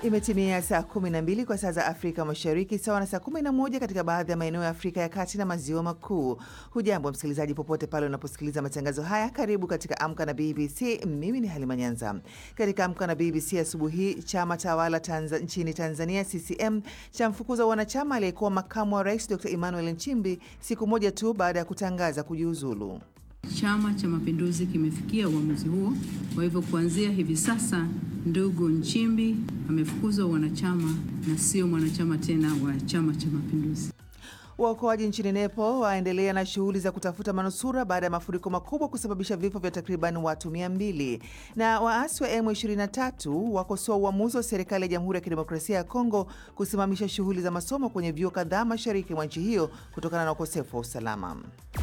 Imetimia saa 12 kwa saa za Afrika Mashariki, sawa na saa 11 katika baadhi ya maeneo ya Afrika ya Kati na Maziwa Makuu. Hujambo msikilizaji, popote pale unaposikiliza matangazo haya, karibu katika Amka na BBC. Mimi ni Halima Nyanza. Katika Amka na BBC asubuhi hii, chama tawala Tanza, nchini Tanzania CCM cha mfukuza wanachama aliyekuwa makamu wa rais Dr Emmanuel Nchimbi siku moja tu baada ya kutangaza kujiuzulu. Chama cha Mapinduzi kimefikia uamuzi huo. Kwa hivyo kuanzia hivi sasa, ndugu Nchimbi amefukuzwa wanachama na sio mwanachama tena wa Chama cha Mapinduzi. Waokoaji nchini Nepal waendelea na shughuli za kutafuta manusura baada ya mafuriko makubwa kusababisha vifo vya takriban watu 200. Na waasi wa M23 wakosoa uamuzi wa serikali ya Jamhuri ya Kidemokrasia ya Kongo kusimamisha shughuli za masomo kwenye vyuo kadhaa mashariki mwa nchi hiyo kutokana na ukosefu wa usalama.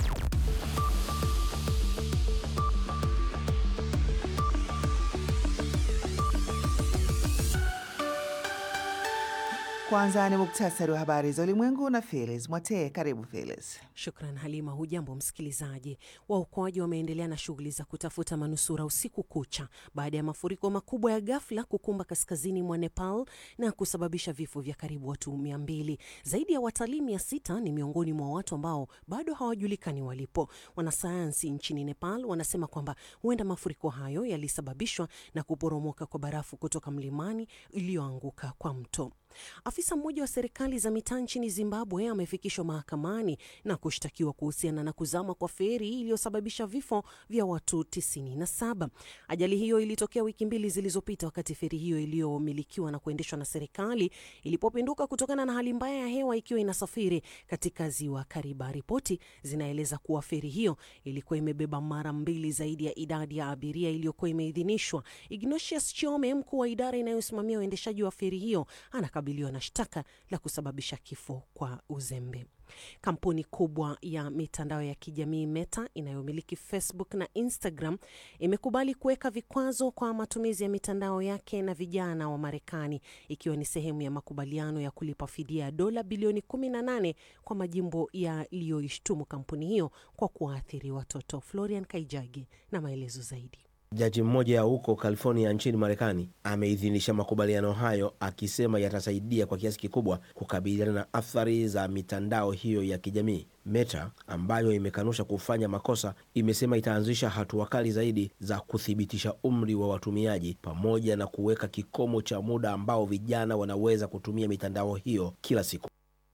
Kwanza ni muktasari wa habari za ulimwengu na Felis Mwatee. Karibu Felis. Shukran Halima. Hujambo msikilizaji. Waokoaji wameendelea na shughuli za kutafuta manusura usiku kucha baada ya mafuriko makubwa ya ghafla kukumba kaskazini mwa Nepal na kusababisha vifo vya karibu watu mia mbili. Zaidi ya watalii mia sita ni miongoni mwa watu ambao bado hawajulikani walipo. Wanasayansi nchini Nepal wanasema kwamba huenda mafuriko hayo yalisababishwa na kuporomoka kwa barafu kutoka mlimani iliyoanguka kwa mto. Afisa mmoja wa serikali za mitaa nchini Zimbabwe amefikishwa mahakamani na kushtakiwa kuhusiana na kuzama kwa feri iliyosababisha vifo vya watu 97. Ajali hiyo ilitokea wiki mbili zilizopita wakati feri hiyo iliyomilikiwa na kuendeshwa na serikali ilipopinduka kutokana na hali mbaya ya hewa ikiwa inasafiri katika ziwa Kariba. Ripoti zinaeleza kuwa feri hiyo ilikuwa imebeba mara mbili zaidi ya idadi ya abiria iliyokuwa imeidhinishwa. Ignatius Chiome, mkuu wa idara inayosimamia uendeshaji wa feri hiyo, anakabiliwa na shtaka la kusababisha kifo kwa uzembe. Kampuni kubwa ya mitandao ya kijamii Meta inayomiliki Facebook na Instagram imekubali kuweka vikwazo kwa matumizi ya mitandao yake na vijana wa Marekani, ikiwa ni sehemu ya makubaliano ya kulipa fidia ya dola bilioni 18 kwa majimbo yaliyoishtumu kampuni hiyo kwa kuwaathiri watoto. Florian Kaijagi na maelezo zaidi. Jaji mmoja huko California nchini Marekani ameidhinisha makubaliano hayo akisema yatasaidia kwa kiasi kikubwa kukabiliana na athari za mitandao hiyo ya kijamii. Meta ambayo imekanusha kufanya makosa imesema itaanzisha hatua kali zaidi za kuthibitisha umri wa watumiaji pamoja na kuweka kikomo cha muda ambao vijana wanaweza kutumia mitandao hiyo kila siku.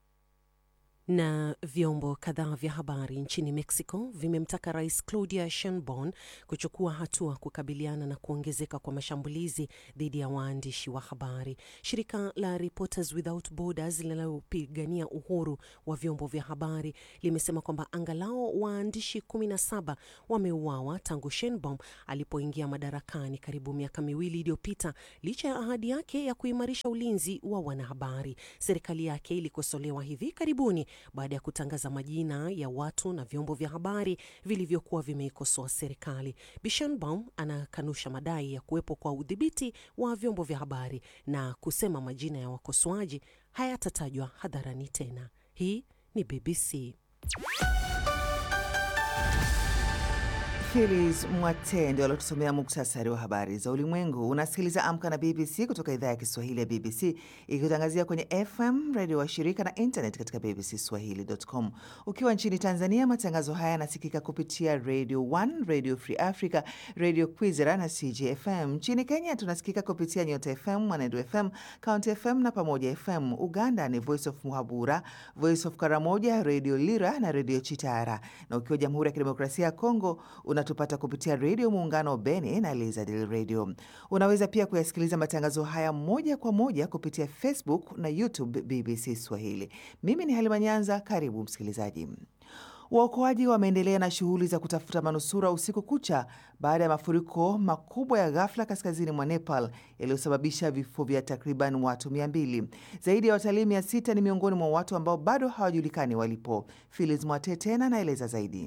Na vyombo kadhaa vya habari nchini Mexico vimemtaka Rais Claudia Sheinbaum kuchukua hatua kukabiliana na kuongezeka kwa mashambulizi dhidi ya waandishi wa habari. Shirika la Reporters Without Borders linalopigania uhuru wa vyombo vya habari limesema kwamba angalau waandishi 17 wameuawa tangu Sheinbaum alipoingia madarakani karibu miaka miwili iliyopita, licha ya ahadi yake ya kuimarisha ulinzi wa wanahabari. Serikali yake ilikosolewa hivi karibuni baada ya kutangaza majina ya watu na vyombo vya habari vilivyokuwa vimeikosoa serikali. Sheinbaum anakanusha madai ya kuwepo kwa udhibiti wa vyombo vya habari na kusema majina ya wakosoaji hayatatajwa hadharani tena. Hii ni BBC. Felis Mwate ndio aliotusomea muktasari wa habari za ulimwengu. Unasikiliza Amka na BBC kutoka idhaa ya Kiswahili ya BBC ikitangazia kwenye FM redio wa shirika na internet katika bbcswahili.com. Ukiwa nchini Tanzania, matangazo haya yanasikika kupitia Radio 1, Radio Free Africa, Radio Kwizera na CJFM. Nchini Kenya tunasikika kupitia Nyota FM, Mwanedu FM, County FM na Pamoja FM. Uganda ni Voice of Muhabura, Voice of Karamoja, Radio Lira na Radio Chitara, na ukiwa Jamhuri ya Kidemokrasia ya Kongo unatupata kupitia redio Muungano Beni na Lizadil Radio. Unaweza pia kuyasikiliza matangazo haya moja kwa moja kupitia Facebook na YouTube BBC Swahili. Mimi ni Halima Nyanza, karibu msikilizaji. Waokoaji wameendelea na shughuli za kutafuta manusura usiku kucha baada ya mafuriko makubwa ya ghafla kaskazini mwa Nepal yaliyosababisha vifo vya takriban watu mia mbili. Zaidi ya watalii mia sita ni miongoni mwa watu ambao bado hawajulikani walipo. Filis Mwate tena anaeleza zaidi.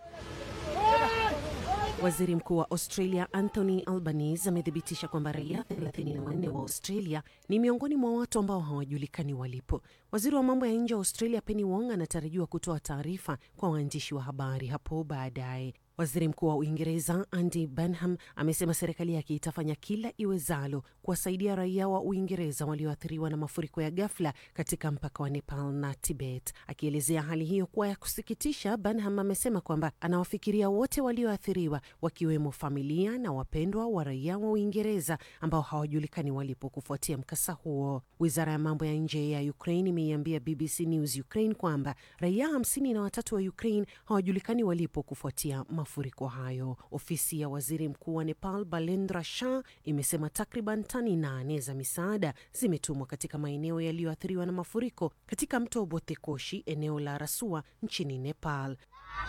Waziri Mkuu wa Australia Anthony Albanese amethibitisha kwamba raia 34 wa Australia ni miongoni mwa watu ambao hawajulikani walipo. Waziri wa mambo ya nje wa Australia Penny Wong anatarajiwa kutoa taarifa kwa waandishi wa habari hapo baadaye. Waziri Mkuu wa Uingereza Andy Burnham amesema serikali yake itafanya kila iwezalo kuwasaidia raia wa Uingereza walioathiriwa na mafuriko ya ghafla katika mpaka wa Nepal na Tibet. Akielezea hali hiyo kuwa ya kusikitisha, Burnham amesema kwamba anawafikiria wote walioathiriwa, wakiwemo familia na wapendwa wa raia wa Uingereza ambao hawajulikani walipo kufuatia mkasa huo. Wizara ya mambo ya nje ya Ukraine imeiambia BBC News Ukraine kwamba raia hamsini na watatu wa Ukraine hawajulikani walipo kufuatia mafuriko hayo. Ofisi ya waziri mkuu wa Nepal Balendra Shah imesema takriban tani nane za misaada zimetumwa katika maeneo yaliyoathiriwa na mafuriko katika mto Bothekoshi, eneo la Rasua nchini Nepal.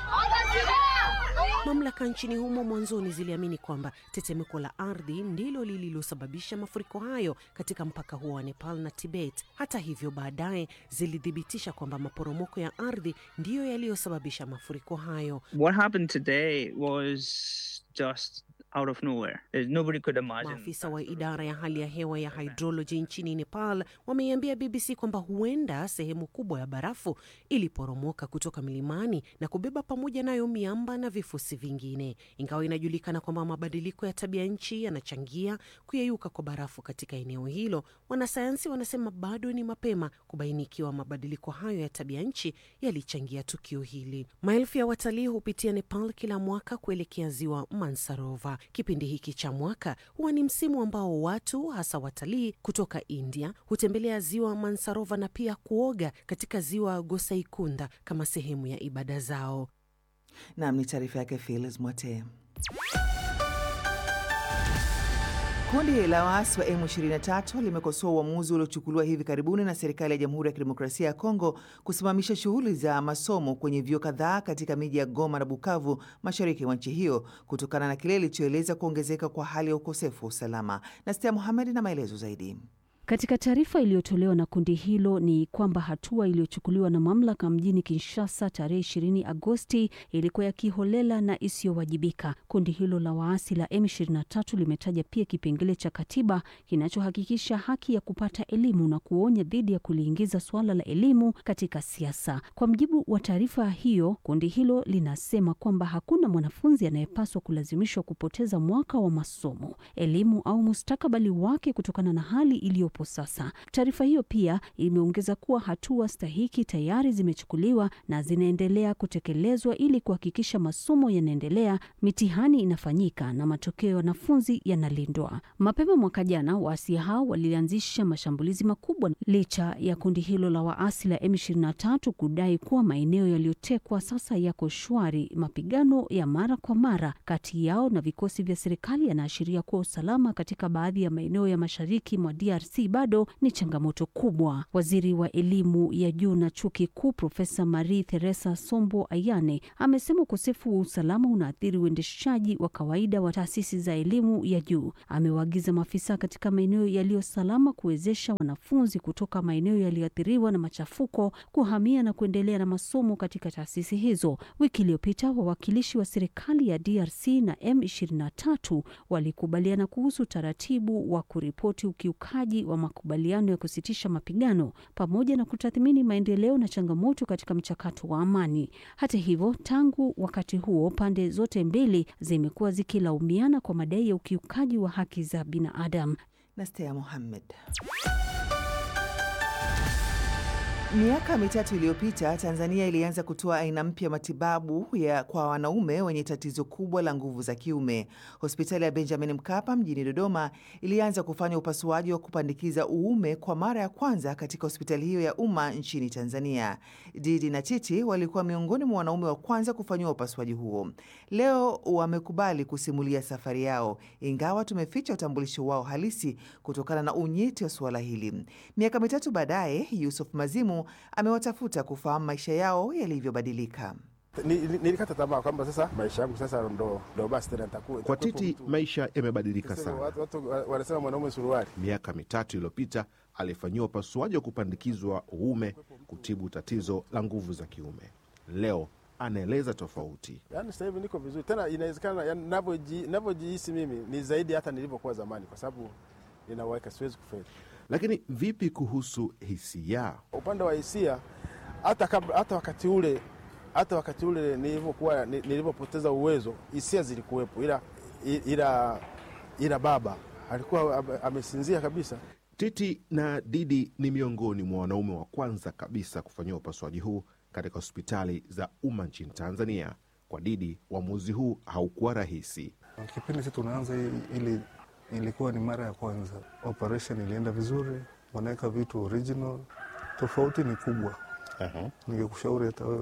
Mamlaka nchini humo mwanzoni ziliamini kwamba tetemeko la ardhi ndilo lililosababisha mafuriko hayo katika mpaka huo wa Nepal na Tibet. Hata hivyo, baadaye zilithibitisha kwamba maporomoko ya ardhi ndiyo yaliyosababisha mafuriko hayo. What happened today was just out of nowhere. There's- Nobody could imagine. Maafisa wa idara ya hali ya hewa ya hydrology nchini Nepal wameiambia BBC kwamba huenda sehemu kubwa ya barafu iliporomoka kutoka milimani na kubeba pamoja nayo miamba na vifusi vingine. Ingawa inajulikana kwamba mabadiliko ya tabia nchi yanachangia kuyeyuka kwa barafu katika eneo hilo, wanasayansi wanasema bado ni mapema kubaini ikiwa mabadiliko hayo ya tabia nchi yalichangia tukio hili. Maelfu ya watalii hupitia Nepal kila mwaka kuelekea ziwa Mansarova. Kipindi hiki cha mwaka huwa ni msimu ambao watu hasa watalii kutoka India hutembelea ziwa Mansarova na pia kuoga katika ziwa Gosaikunda kama sehemu ya ibada zao. Nam ni taarifa yake Filis Mwatee. Kundi la waasi wa M23 limekosoa uamuzi uliochukuliwa hivi karibuni na serikali ya Jamhuri ya Kidemokrasia ya Kongo kusimamisha shughuli za masomo kwenye vyuo kadhaa katika miji ya Goma na Bukavu, mashariki mwa nchi hiyo, kutokana na kile ilichoeleza kuongezeka kwa hali ya ukosefu wa usalama. Nastia Muhamed na maelezo zaidi. Katika taarifa iliyotolewa na kundi hilo ni kwamba hatua iliyochukuliwa na mamlaka mjini Kinshasa tarehe 20 Agosti ilikuwa ya kiholela na isiyowajibika. Kundi hilo la waasi la M23 limetaja pia kipengele cha katiba kinachohakikisha haki ya kupata elimu na kuonya dhidi ya kuliingiza suala la elimu katika siasa. Kwa mjibu wa taarifa hiyo, kundi hilo linasema kwamba hakuna mwanafunzi anayepaswa kulazimishwa kupoteza mwaka wa masomo, elimu au mustakabali wake kutokana na hali iliyopo sasa. Taarifa hiyo pia imeongeza kuwa hatua stahiki tayari zimechukuliwa na zinaendelea kutekelezwa ili kuhakikisha masomo yanaendelea, mitihani inafanyika na matokeo ya wanafunzi yanalindwa. Mapema mwaka jana, waasi hao walianzisha mashambulizi makubwa licha ya kundi hilo la waasi la M23 kudai kuwa maeneo yaliyotekwa sasa yako shwari. Mapigano ya mara kwa mara kati yao na vikosi vya serikali yanaashiria kuwa usalama katika baadhi ya maeneo ya mashariki mwa DRC bado ni changamoto kubwa. Waziri wa elimu ya juu na chuo kikuu Profesa Marie Theresa Sombo Ayane amesema ukosefu wa usalama unaathiri uendeshaji wa kawaida wa taasisi za elimu ya juu. Amewaagiza maafisa katika maeneo yaliyo salama kuwezesha wanafunzi kutoka maeneo yaliyoathiriwa na machafuko kuhamia na kuendelea na masomo katika taasisi hizo. Wiki iliyopita wawakilishi wa serikali ya DRC na M23 walikubaliana kuhusu taratibu wa kuripoti ukiukaji wa makubaliano ya kusitisha mapigano pamoja na kutathmini maendeleo na changamoto katika mchakato wa amani. Hata hivyo, tangu wakati huo pande zote mbili zimekuwa zikilaumiana kwa madai ya ukiukaji wa haki za binadamu. Nastea Mohammed. Miaka mitatu iliyopita Tanzania ilianza kutoa aina mpya ya matibabu ya kwa wanaume wenye tatizo kubwa la nguvu za kiume. Hospitali ya Benjamin Mkapa mjini Dodoma ilianza kufanya upasuaji wa kupandikiza uume kwa mara ya kwanza katika hospitali hiyo ya umma nchini Tanzania. Didi na Titi walikuwa miongoni mwa wanaume wa kwanza kufanyiwa upasuaji huo. Leo wamekubali kusimulia safari yao, ingawa tumeficha utambulisho wao halisi kutokana na unyeti wa suala hili. Miaka mitatu baadaye, Yusuf Mazimu amewatafuta kufahamu maisha yao yalivyobadilika. Ni- ni- Nilikata tamaa kwamba sasa maisha yangu sasa ndo, ndo basi tena nitakuwa Kwa nitakuwepo Titi mtu. maisha yamebadilika Sasa sana. Watu, watu wa- wanasema mwanaume suruali. Miaka mitatu iliyopita alifanyiwa upasuaji wa kupandikizwa uume kutibu tatizo la nguvu za kiume. Leo anaeleza tofauti. Yaani sasa hivi niko vizuri tena, inawezekana yani, navyoji- navyojihisi mimi ni zaidi hata nilivyokuwa zamani, kwa sababu ninaweka, siwezi kufeli. Lakini vipi kuhusu hisia? Upande wa hisia, hata kabla, hata wakati ule hata wakati ule nilivyokuwa ni- nilivyopoteza uwezo, hisia zilikuwepo, ila ila ila baba alikuwa ame- amesinzia kabisa. Titi na Didi ni miongoni mwa wanaume wa kwanza kabisa kufanyiwa upasuaji huu katika hospitali za umma nchini Tanzania. Kwa Didi, uamuzi huu haukuwa rahisi. Kipindi si tunaanza hii- ili ilikuwa ni mara ya kwanza. Operation ilienda vizuri, wanaweka vitu original. Tofauti ni kubwa. Ningekushauri hata wewe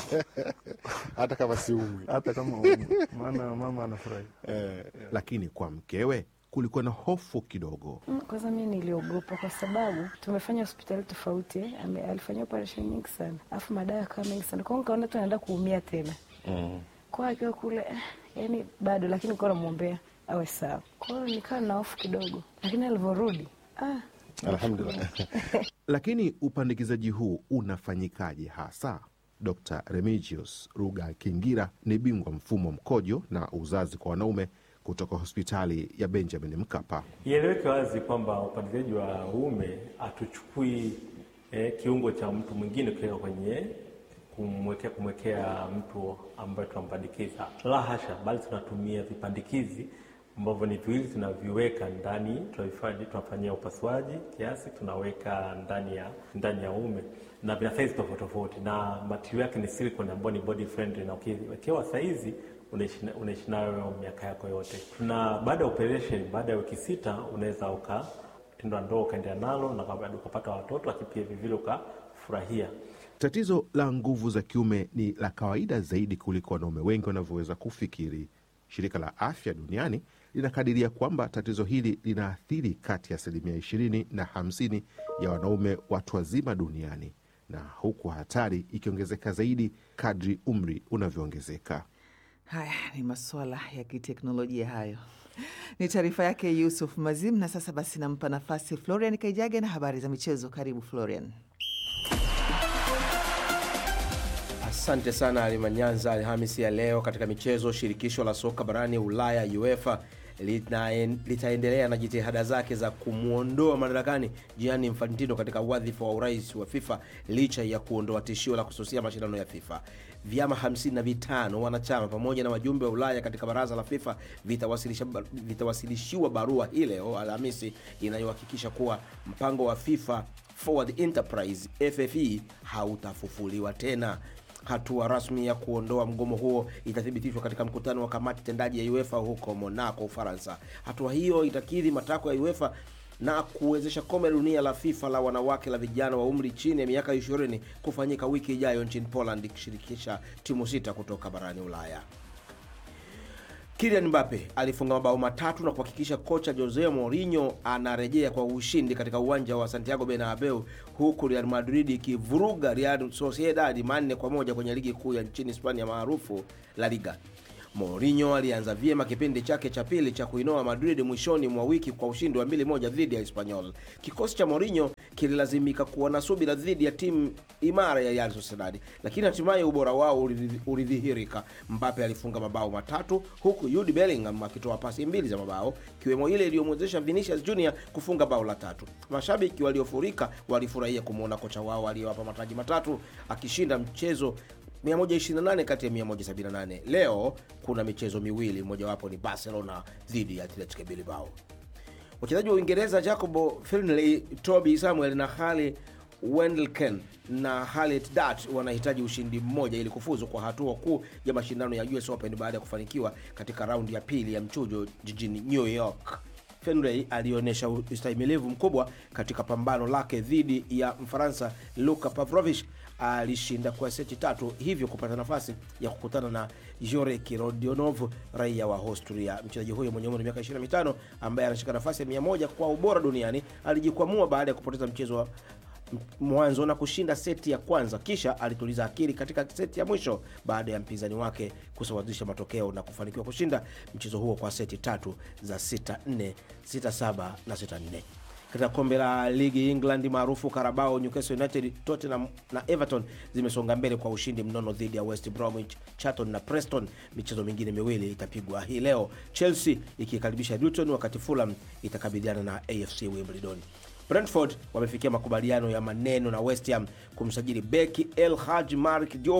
hata kama siumwi hata kama umu, maana mama anafurahi. Lakini kwa mkewe kulikuwa na hofu kidogo. Mm, Kwanza mi niliogopa kwa sababu tumefanya hospitali tofauti eh. Ame- alifanyia operation nyingi sana alafu madawa yakawa mengi sana kwao, nikaona tu anaenda kuumia tena kwa akiwa kule eh, yani bado, lakini nikawa namwombea awe sawa. Kwa hiyo nikawa na hofu kidogo, lakini alivyorudi ah, Alhamdulillah. Lakini upandikizaji huu unafanyikaje hasa? Dr Remigius Ruga Kingira ni bingwa mfumo mkojo na uzazi kwa wanaume kutoka hospitali ya Benjamin Mkapa. Ieleweke wazi kwamba upandikizaji wa uume hatuchukui eh, kiungo cha mtu mwingine kuweka kwenye kumwekea kumwekea mtu ambaye tunampandikiza. La hasha, bali tunatumia vipandikizi ambavyo ni viwili, tunaviweka ndani, tunavifanya- tunafanyia upasuaji kiasi, tunaweka ndani ya ndani ya uume na vina saizi tofauti tofauti, na material yake ni silicone ambayo ni body friendly, na ukiwekewa saizi unaishi na- unaishi nayo miaka yako yote. Tuna baada ya operation, baada ya wiki sita unaweza uka tendo la ndoa ukaendelea nalo na bado ukapata watoto, lakini pia vivile ukafurahia. Tatizo la nguvu za kiume ni la kawaida zaidi kuliko wanaume wengi wanavyoweza kufikiri. Shirika la Afya Duniani linakadiria kwamba tatizo hili linaathiri kati ya asilimia 20 na 50 ya wanaume watu wazima duniani, na huku hatari ikiongezeka zaidi kadri umri unavyoongezeka. Haya ni masuala ya kiteknolojia hayo. Ni taarifa yake Yusuf Mazim. Na sasa basi nampa nafasi Florian Kaijage na habari za michezo. Karibu Florian. Asante sana Alimanyanza. Alhamisi ya leo katika michezo, shirikisho la soka barani Ulaya UEFA litaen- litaendelea na jitihada zake za kumwondoa madarakani Gianni Infantino katika wadhifa wa urais wa FIFA licha ya kuondoa tishio la kususia mashindano ya FIFA. Vyama 55 wanachama pamoja na wajumbe wa Ulaya katika baraza la FIFA vitawasilisha vitawasilishiwa barua hii leo Alhamisi inayohakikisha kuwa mpango wa FIFA Forward Enterprise FFE hautafufuliwa tena. Hatua rasmi ya kuondoa mgomo huo itathibitishwa katika mkutano wa kamati tendaji ya UEFA huko Monaco, Ufaransa. Hatua hiyo itakidhi matakwa ya UEFA na kuwezesha kombe la dunia la FIFA la wanawake la vijana wa umri chini ya miaka 20 kufanyika wiki ijayo nchini Poland, ikishirikisha timu sita kutoka barani Ulaya. Kylian Mbappe alifunga mabao matatu na kuhakikisha kocha Jose Mourinho anarejea kwa ushindi katika uwanja wa Santiago Bernabeu, huku Real Madrid ikivuruga Real Sociedad manne kwa moja kwenye ligi kuu ya nchini Hispania maarufu La Liga. Mourinho alianza vyema kipindi chake cha pili cha kuinoa Madrid mwishoni mwa wiki kwa ushindi wa 2-1 dhidi ya Espanyol. Kikosi cha Mourinho kililazimika kuwa na subira dhidi ya timu imara ya Real Sociedad, lakini hatimaye ubora wao ulidhi- ulidhihirika. Mbappe alifunga mabao matatu huku Jude Bellingham akitoa pasi mbili za mabao, ikiwemo ile iliyomwezesha Vinicius Junior kufunga bao la tatu. Mashabiki waliofurika walifurahia kumwona kocha wao aliyewapa mataji matatu akishinda mchezo 128 kati ya 178. Leo kuna michezo miwili, mojawapo ni Barcelona dhidi ya Athletic Bilbao. Wachezaji wa Uingereza Jacobo Finley, Toby Samuel na Harry Wendelken na Harriet Dart wanahitaji ushindi mmoja ili kufuzu kwa hatua kuu ya mashindano ya US Open baada ya kufanikiwa katika raundi ya pili ya mchujo jijini New York. Fenway alionyesha ustahimilivu mkubwa katika pambano lake dhidi ya Mfaransa Luka Pavlovich alishinda kwa seti tatu, hivyo kupata nafasi ya kukutana na Jorek Rodionov, raia wa Austria. Mchezaji huyo mwenye umri wa miaka 25 ambaye anashika nafasi ya 100 kwa ubora duniani alijikwamua baada ya kupoteza mchezo wa mwanzo na kushinda seti ya kwanza, kisha alituliza akili katika seti ya mwisho baada ya mpinzani wake kusawazisha matokeo na kufanikiwa kushinda mchezo huo kwa seti tatu za 6-4, 6-7 na 6-4. Katika kombe la ligi England maarufu Carabao, Newcastle United, Tottenham na Everton zimesonga mbele kwa ushindi mnono dhidi ya West Bromwich, Charlton na Preston. Michezo mingine miwili itapigwa hii leo, Chelsea ikikaribisha Luton, wakati Fulham itakabiliana na AFC Wimbledon. Brentford wamefikia makubaliano ya maneno na West Ham kumsajili beki El Hadji Malik Diouf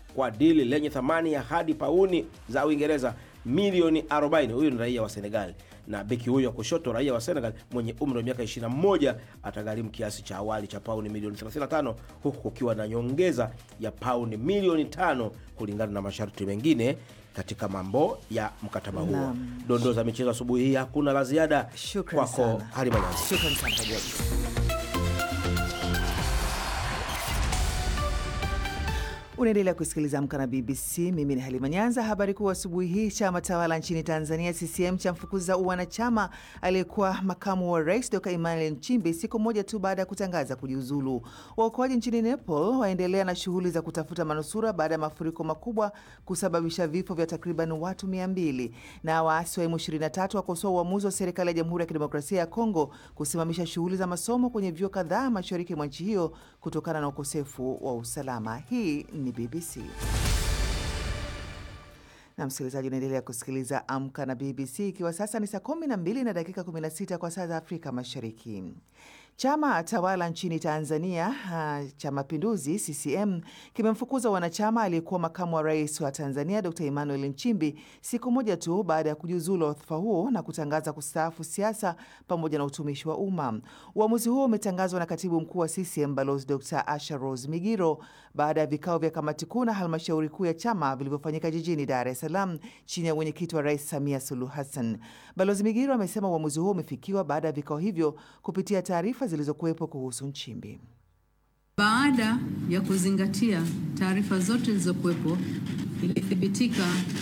kwa dili lenye thamani ya hadi pauni za Uingereza milioni 40. Huyu ni raia wa Senegal, na beki huyo wa kushoto raia wa Senegal mwenye umri wa miaka 21 atagharimu kiasi cha awali cha pauni milioni 35 huku kukiwa na nyongeza ya pauni milioni tano kulingana na masharti mengine katika mambo ya mkataba huo. Naam. Dondoo za michezo asubuhi hii, hakuna la ziada. Shukran Kwako sana. Halima Nyanzi. Shukran sana Kajobi. Unaendelea kusikiliza Amka na BBC. Mimi ni Halima Nyanza. Habari kuu asubuhi hii, chama tawala nchini Tanzania CCM cha mfukuza uwanachama aliyekuwa makamu wa rais Dr Emmanuel Nchimbi siku moja tu baada ya kutangaza kujiuzulu. Waokoaji nchini Nepal waendelea na shughuli za kutafuta manusura baada ya mafuriko makubwa kusababisha vifo vya takriban watu 200 na waasi wa M23 wakosoa uamuzi wa serikali ya Jamhuri ya Kidemokrasia ya Kongo kusimamisha shughuli za masomo kwenye vyuo kadhaa mashariki mwa nchi hiyo kutokana na ukosefu wa usalama. Hii ni BBC na msikilizaji, unaendelea kusikiliza Amka na BBC, ikiwa sasa ni saa 12 na dakika 16 kwa saa za Afrika Mashariki. Chama tawala nchini Tanzania uh, cha Mapinduzi CCM kimemfukuza wanachama aliyekuwa makamu wa rais wa Tanzania Dr Emmanuel Nchimbi siku moja tu baada ya kujiuzulu wadhifa huo na kutangaza kustaafu siasa pamoja na utumishi wa umma. Uamuzi huo umetangazwa na katibu mkuu wa CCM Balozi Dr Asha Rose Migiro baada ya vikao vya kamati kuu na halmashauri kuu ya chama vilivyofanyika jijini Dar es Salaam chini ya mwenyekiti wa Rais Samia Suluhu Hassan. Balozi Migiro amesema uamuzi huo umefikiwa baada ya vikao hivyo kupitia taarifa zilizokuwepo kuhusu Nchimbi. Baada ya kuzingatia taarifa zote zilizokuwepo, ilithibitika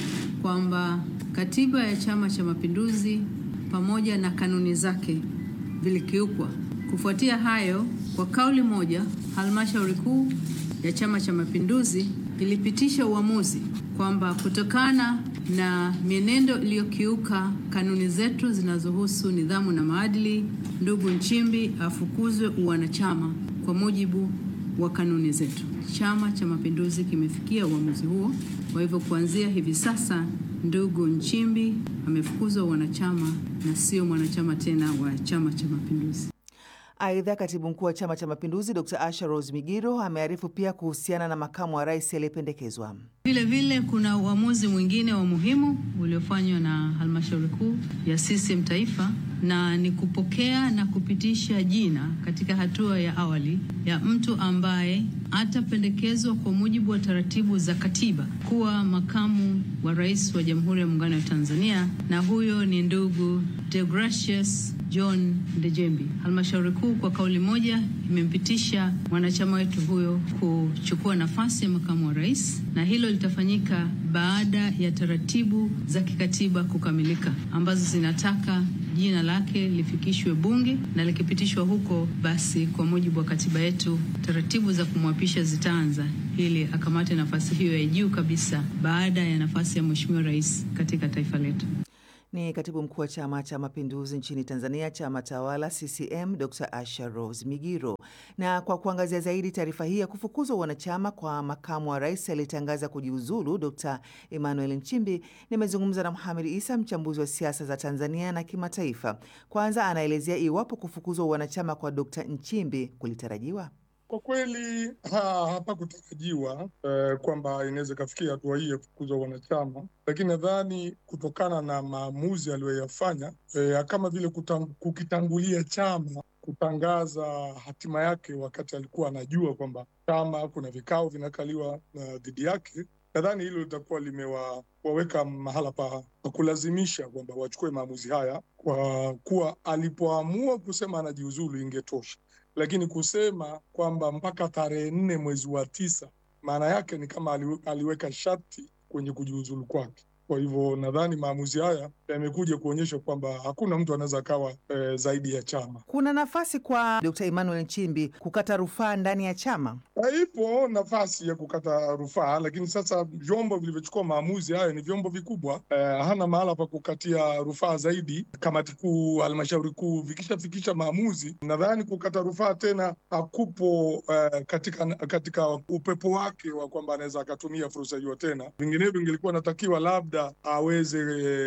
kwamba katiba ya Chama cha Mapinduzi pamoja na kanuni zake vilikiukwa. Kufuatia hayo, kwa kauli moja, halmashauri kuu ya Chama cha Mapinduzi ilipitisha uamuzi kwamba kutokana na mienendo iliyokiuka kanuni zetu zinazohusu nidhamu na maadili, ndugu Nchimbi afukuzwe uwanachama kwa mujibu wa kanuni zetu. Chama cha Mapinduzi kimefikia uamuzi huo. Kwa hivyo kuanzia hivi sasa, ndugu Nchimbi amefukuzwa uwanachama na sio mwanachama tena wa Chama cha Mapinduzi. Aidha, katibu mkuu wa Chama cha Mapinduzi Dr Asha Rose Migiro amearifu pia kuhusiana na makamu wa rais aliyependekezwa. Vile vile kuna uamuzi mwingine wa muhimu uliofanywa na halmashauri kuu ya CCM taifa na ni kupokea na kupitisha jina katika hatua ya awali ya mtu ambaye atapendekezwa kwa mujibu wa taratibu za katiba kuwa makamu wa rais wa Jamhuri ya Muungano wa Tanzania, na huyo ni ndugu Deogratius John Ndejembi. Halmashauri kuu kwa kauli moja imempitisha mwanachama wetu huyo kuchukua nafasi ya makamu wa rais, na hilo litafanyika baada ya taratibu za kikatiba kukamilika ambazo zinataka jina lake lifikishwe Bunge na likipitishwa huko, basi kwa mujibu wa katiba yetu taratibu za kumwapisha zitaanza ili akamate nafasi hiyo ya juu kabisa baada ya nafasi ya Mheshimiwa Rais katika taifa letu. Ni katibu mkuu wa Chama cha Mapinduzi nchini Tanzania, chama tawala CCM, Dr Asha Rose Migiro. Na kwa kuangazia zaidi taarifa hii ya kufukuzwa wanachama kwa makamu wa rais aliyetangaza kujiuzulu Dr Emmanuel Nchimbi, nimezungumza na Muhamed Isa, mchambuzi wa siasa za Tanzania na kimataifa. Kwanza anaelezea iwapo kufukuzwa wanachama kwa Dr Nchimbi kulitarajiwa. Kwa kweli ha, hapakutarajiwa eh, kwamba inaweza ikafikia hatua hii ya kufukuzwa wanachama, lakini nadhani kutokana na maamuzi aliyoyafanya eh, kama vile kutam, kukitangulia chama kutangaza hatima yake wakati alikuwa anajua kwamba chama kuna vikao vinakaliwa uh, dhidi yake, nadhani hilo litakuwa limewaweka mahala pa, pa kulazimisha kwamba wachukue maamuzi haya, kwa kuwa alipoamua kusema anajiuzulu ingetosha lakini kusema kwamba mpaka tarehe nne mwezi wa tisa, maana yake ni kama ali, aliweka sharti kwenye kujiuzulu kwake. Kwa hivyo nadhani maamuzi haya yamekuja kuonyesha kwamba hakuna mtu anaweza akawa e, zaidi ya chama. Kuna nafasi kwa Dkt. Emmanuel Nchimbi kukata rufaa ndani ya chama? Ipo nafasi ya kukata rufaa, lakini sasa vyombo vilivyochukua maamuzi hayo ni vyombo vikubwa e, hana mahala pa kukatia rufaa zaidi. Kamati kuu, halmashauri kuu vikishafikisha maamuzi, nadhani kukata rufaa tena hakupo e, katika, katika upepo wake wa kwamba anaweza akatumia fursa hiyo tena. Vinginevyo ingelikuwa natakiwa labda aweze e, ku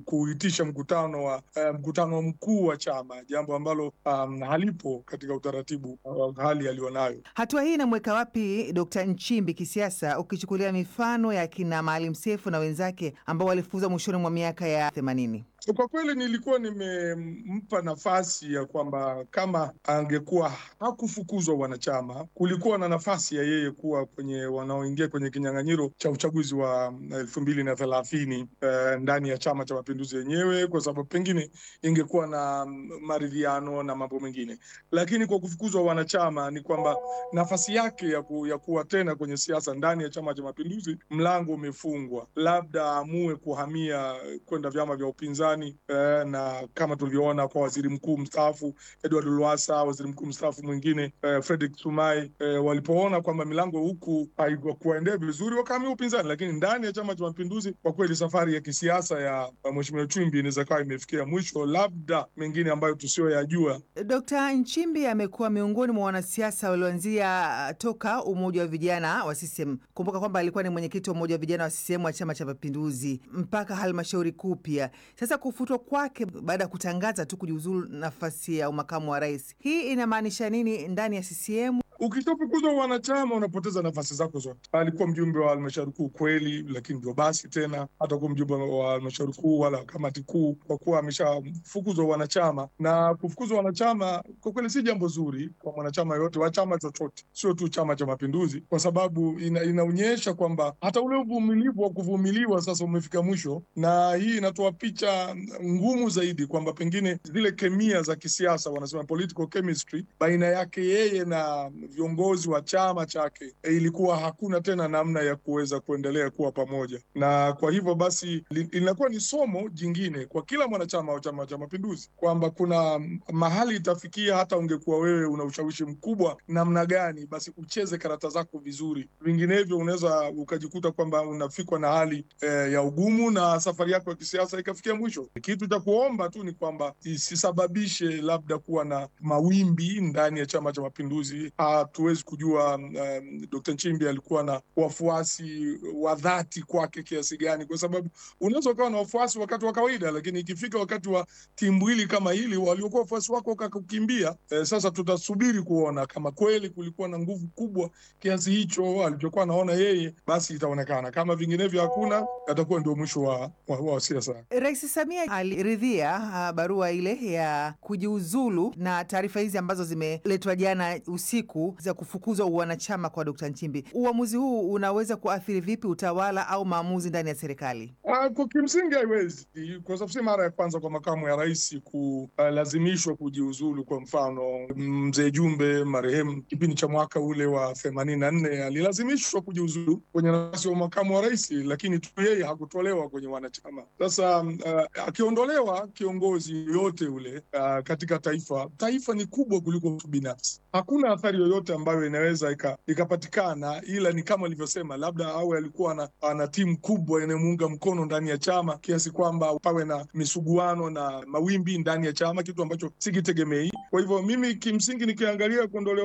kuitisha mkutano wa uh, mkutano mkuu wa chama, jambo ambalo um, halipo katika utaratibu wa hali aliyonayo. Hatua hii inamweka wapi Dkt. Nchimbi kisiasa, ukichukulia mifano ya kina Maalim Seif na wenzake ambao walifukuzwa mwishoni mwa miaka ya themanini? Kwa kweli nilikuwa nimempa nafasi ya kwamba kama angekuwa hakufukuzwa wanachama, kulikuwa na nafasi ya yeye kuwa kwenye wanaoingia kwenye kinyang'anyiro cha uchaguzi wa elfu mbili na thelathini eh, ndani ya Chama cha Mapinduzi yenyewe, kwa sababu pengine ingekuwa na maridhiano na mambo mengine. Lakini kwa kufukuzwa wanachama ni kwamba nafasi yake ya, ku, ya kuwa tena kwenye siasa ndani ya Chama cha Mapinduzi, mlango umefungwa, labda aamue kuhamia kwenda vyama vya upinzani eh, na kama tulivyoona kwa waziri mkuu mstaafu Edward Lowassa, waziri mkuu mstaafu mwingine eh, Frederick Sumaye eh, walipoona kwamba milango huku haikuwaendea vizuri wakahamia upinzani, lakini ndani ya Chama cha Mapinduzi kwa kweli safari ya kisiasa ya Mheshimiwa Nchimbi inaweza kawa imefikia mwisho, labda mengine ambayo tusiyoyajua. Dkt. Nchimbi amekuwa miongoni mwa wanasiasa walioanzia toka umoja wa vijana wa CCM. Kumbuka kwamba alikuwa ni mwenyekiti wa umoja wa vijana wa CCM wa Chama cha Mapinduzi mpaka halmashauri kuu pia. Sasa kufutwa kwake baada ya kutangaza tu kujiuzulu nafasi ya umakamu wa rais, hii inamaanisha nini ndani ya CCM? Ukishafukuzwa wanachama unapoteza nafasi zako zote. Alikuwa mjumbe wa halmashauri kuu kweli, lakini ndio basi tena, hata kuwa mjumbe wa halmashauri kuu wala kamati kuu, kwa kuwa ameshafukuzwa wanachama. Na kufukuzwa wanachama kwa kweli si jambo zuri kwa mwanachama yoyote wa chama chochote, sio tu Chama cha Mapinduzi, kwa sababu ina, inaonyesha kwamba hata ule uvumilivu wa kuvumiliwa sasa umefika mwisho, na hii inatoa picha ngumu zaidi kwamba pengine zile kemia za kisiasa, wanasema political chemistry, baina yake yeye na viongozi wa chama chake e, ilikuwa hakuna tena namna ya kuweza kuendelea kuwa pamoja, na kwa hivyo basi linakuwa ni somo jingine kwa kila mwanachama wa Chama cha Mapinduzi kwamba kuna mahali itafikia, hata ungekuwa wewe una ushawishi mkubwa namna gani, basi ucheze karata zako vizuri, vinginevyo unaweza ukajikuta kwamba unafikwa na hali e, ya ugumu na safari yako ya kisiasa ikafikia mwisho. Kitu cha kuomba tu ni kwamba isisababishe labda kuwa na mawimbi ndani ya Chama cha Mapinduzi. Hatuwezi kujua um, Dkt. Nchimbi alikuwa na wafuasi wa dhati kwake kiasi gani, kwa sababu unaweza ukawa na wafuasi wakati wa kawaida, lakini ikifika wakati wa timbwili kama hili, waliokuwa wafuasi wako wakakukimbia. Eh, sasa tutasubiri kuona kama kweli kulikuwa na nguvu kubwa kiasi hicho alichokuwa anaona yeye, basi itaonekana. Kama vinginevyo hakuna, atakuwa ndio mwisho wa, wa, wa siasa. Rais Samia aliridhia uh, barua ile ya kujiuzulu na taarifa hizi ambazo zimeletwa jana usiku za kufukuzwa uwanachama kwa Dkt. Nchimbi. Uamuzi huu unaweza kuathiri vipi utawala au maamuzi ndani ya serikali? Uh, kwa kimsingi haiwezi, kwa sababu si mara ya kwanza kwa makamu ya rais kulazimishwa uh, kujiuzulu. Kwa mfano mzee Jumbe marehemu, kipindi cha mwaka ule wa themanini na nne alilazimishwa kujiuzulu kwenye nafasi ya makamu wa rais, lakini tu yeye hakutolewa kwenye wanachama. Sasa uh, akiondolewa kiongozi yoyote ule uh, katika taifa, taifa ni kubwa kuliko mtu binafsi. Hakuna athari yoyote ambayo inaweza ikapatikana, ila ni kama alivyosema, labda awe alikuwa ana, ana timu kubwa inayomuunga mkono ndani ya chama kiasi kwamba pawe na misuguano na mawimbi ndani ya chama, kitu ambacho sikitegemei. Kwa hivyo mimi kimsingi nikiangalia kuondolewa